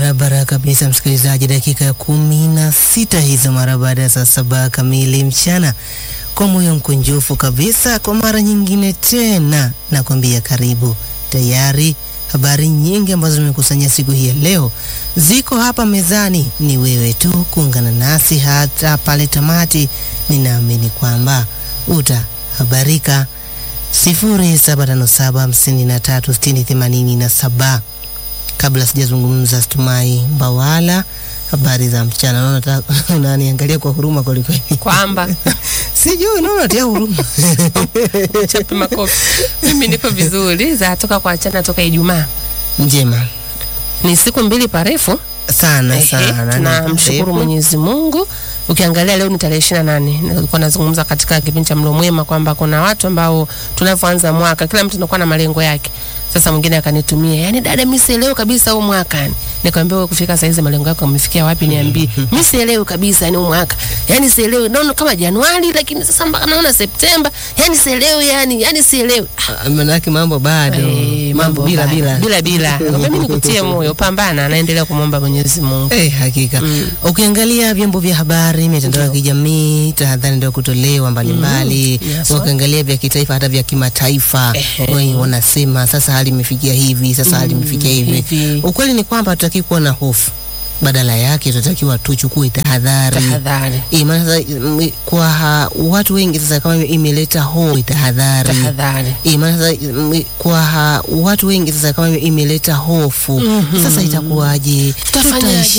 Barabara kabisa, msikilizaji, dakika ya kumi na sita hizo mara baada ya saa saba kamili mchana. Kwa moyo mkunjufu kabisa, kwa mara nyingine tena nakwambia karibu. Tayari habari nyingi ambazo tumekusanya siku hii ya leo ziko hapa mezani, ni wewe tu kuungana nasi hata pale tamati. Ninaamini kwamba utahabarika. sifuri saba tano saba hamsini na tatu sitini themanini na saba. Kabla sijazungumza, Stumai Mbawala, habari za mchana. Naona unataka- unaniangalia kwa huruma kwelikweli, kwamba sijui naona unatia huruma chapi makofi. Mimi niko vizuri, za toka kwa chana toka Ijumaa, njema ni siku mbili parefu. sana Ehe, sana. tunamshukuru Karibu. Mwenyezi Mungu. Ukiangalia leo ni tarehe ishirini na nane. Nilikuwa nazungumza katika kipindi cha Mlo Mwema kwamba kuna watu ambao tunavyoanza mwaka kila mtu anakuwa na malengo yake. Sasa mwingine akanitumia, yani dada, mimi sielewi kabisa huu mwaka yani. Nikamwambia wewe kufika saa hizi malengo yako umefikia wapi? Niambie. Mimi sielewi kabisa yani huu mwaka. Yani sielewi. Naona kama Januari lakini sasa mpaka naona Septemba. Yani sielewi yani, yani sielewi. Ah, Manake mambo bado Eh, mambo bila baya. bila bila bila. Mimi nikutie moyo, pambana, naendelea kumwomba Mwenyezi Mungu. Eh, hakika ukiangalia vyombo vya habari, mitandao ya kijamii, tahadhari ndio kutolewa mbalimbali. Yes, Ukiangalia vya kitaifa hata vya kimataifa, Ehe. wengi wanasema sasa hali imefikia hivi, sasa hali imefikia hivi. hivi. Ukweli ni kwamba hatutaki kuwa na hofu, badala yake tunatakiwa tuchukue tahadhari. Tahadhari. Eh, maana sasa mm, kwa ha, watu wengi sasa kama ime- imeleta hofu tahadhari. Tahadhari. Eh, maana sasa mm, kwa ha, watu wengi sasa kama ime- imeleta hofu sasa itakuwaje? Tutafanyaje?